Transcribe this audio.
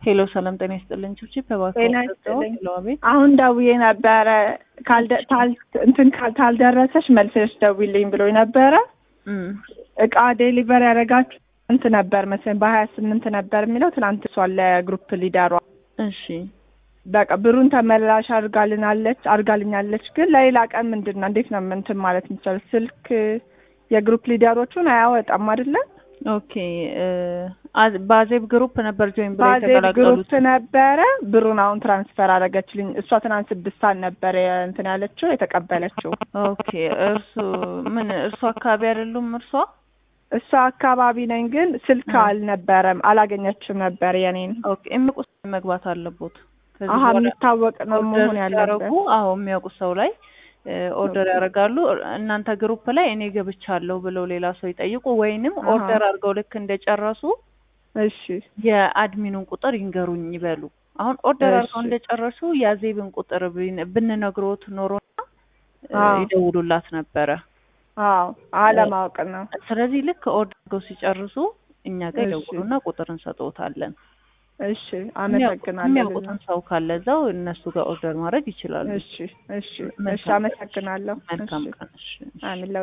ሄሎ ሰላም ጤና ይስጥልኝ። ችብቺ በባክ ጤና ይስጥልኝ። ሄሎ አቤት። አሁን ደውዬ ነበረ ካልደ ታል እንትን ካል- ታልደረሰሽ መልሰሽ ደውይልኝ ብሎኝ ነበረ። እም እቃ ዴሊቨር ያደረጋችሁ ስንት ነበር መሰለኝ? በሀያ ስምንት ነበር የሚለው ትናንት እሷን ለግሩፕ ሊደሯ እሺ በቃ ብሩን ተመላሽ አድርጋልናለች አድርጋልኛለች። ግን ለሌላ ቀን ምንድን ነው እንዴት ነው እንትን ማለት የሚቻል? ስልክ የግሩፕ ሊደሮቹን አያወጣም አይደለ? ኦኬ እ አዝ- በአዜብ ግሩፕ ነበር ጆይን ብለው ባዜብ የተቀላቀሉት። ግሩፕ ነበረ። ብሩን አሁን ትራንስፈር አደረገችልኝ። እሷ ትናንት ስድስት ሰዓት ነበር እንትን ያለችው የተቀበለችው። ኦኬ እርሱ ምን እርሱ አካባቢ አይደሉም? እርሷ እሷ አካባቢ ነኝ፣ ግን ስልክ እ። አልነበረም፣ አላገኘችም ነበር የኔን። ኦኬ የሚያውቁ ሰው መግባት አለቦት። ከዚህ አሀ በኋላ የሚታወቅ ነው ኦርደር መሆን ያለበት። ሲያደርጉ አዎ የሚያውቁ ሰው ላይ እ ኦርደር ያደርጋሉ። እናንተ ግሩፕ ላይ እኔ ገብቻለሁ ብለው ሌላ ሰው ይጠይቁ፣ ወይንም አሀ። ኦርደር አድርገው ልክ እንደጨረሱ እሺ የአድሚኑን ቁጥር ይንገሩኝ ይበሉ። አሁን ኦርደር አድርገው እሺ። እንደጨረሱ የአዜብን ቁጥር ብን- ብንነግሮት ኖሮና እ አዎ። ይደውሉላት ነበረ። አዎ አለማወቅ ነው። ስለዚህ ልክ ኦርደር አድርገው ሲጨርሱ እኛ ጋር እሺ። ይደውሉና ቁጥር እንሰጥዎታለን። እሺ አመሰግናለሁ። የሚያውቁትን ሰው ካለ እዛው እነሱ ጋር ኦርደር ማድረግ ይችላሉ። እሺ እሺ እሺ መልካም ቀን። አመሰግናለሁ። መልካም እሺ ቀን። እሺ። አሚን